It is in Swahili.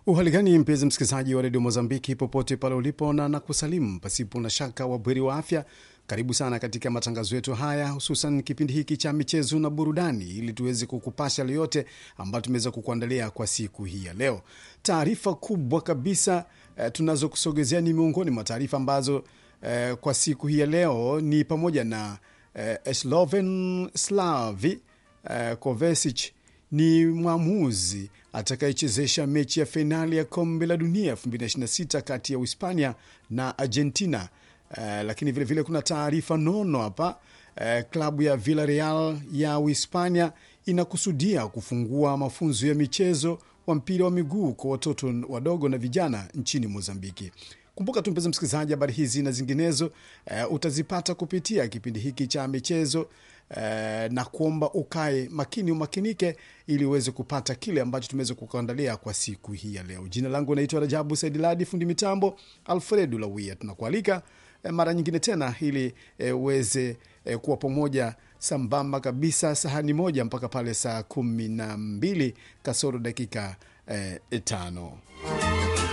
Uhali gani mpenzi msikilizaji wa redio Mozambiki popote pale ulipo, na nakusalimu pasipo na shaka wabweri wa afya. Karibu sana katika matangazo yetu haya, hususan kipindi hiki cha michezo na burudani, ili tuweze kukupasha yale yote ambayo tumeweza kukuandalia kwa siku hii ya leo. Taarifa kubwa kabisa eh, tunazokusogezea ni miongoni mwa taarifa ambazo eh, kwa siku hii ya leo ni pamoja na eh, Sloven Slavi eh, Kovacic ni mwamuzi atakayechezesha mechi ya fainali ya kombe la dunia 2026 kati ya Uhispania na Argentina. Uh, lakini vilevile vile kuna taarifa nono hapa. Uh, klabu ya Villarreal ya Uhispania inakusudia kufungua mafunzo ya michezo wa mpira wa miguu kwa watoto wadogo na vijana nchini Mozambiki. Kumbuka tu mpenzi msikilizaji, habari hizi na zinginezo uh, utazipata kupitia kipindi hiki cha michezo uh, na kuomba ukae makini, umakinike ili uweze kupata kile ambacho tumeweza kukuandalia kwa siku hii ya leo. Jina langu naitwa Rajabu Saidiladi, fundi mitambo Alfredu Lawia. Tunakualika uh, mara nyingine tena ili uh, uweze uh, kuwa pamoja sambamba kabisa sahani moja mpaka pale saa kumi na mbili kasoro dakika uh, tano.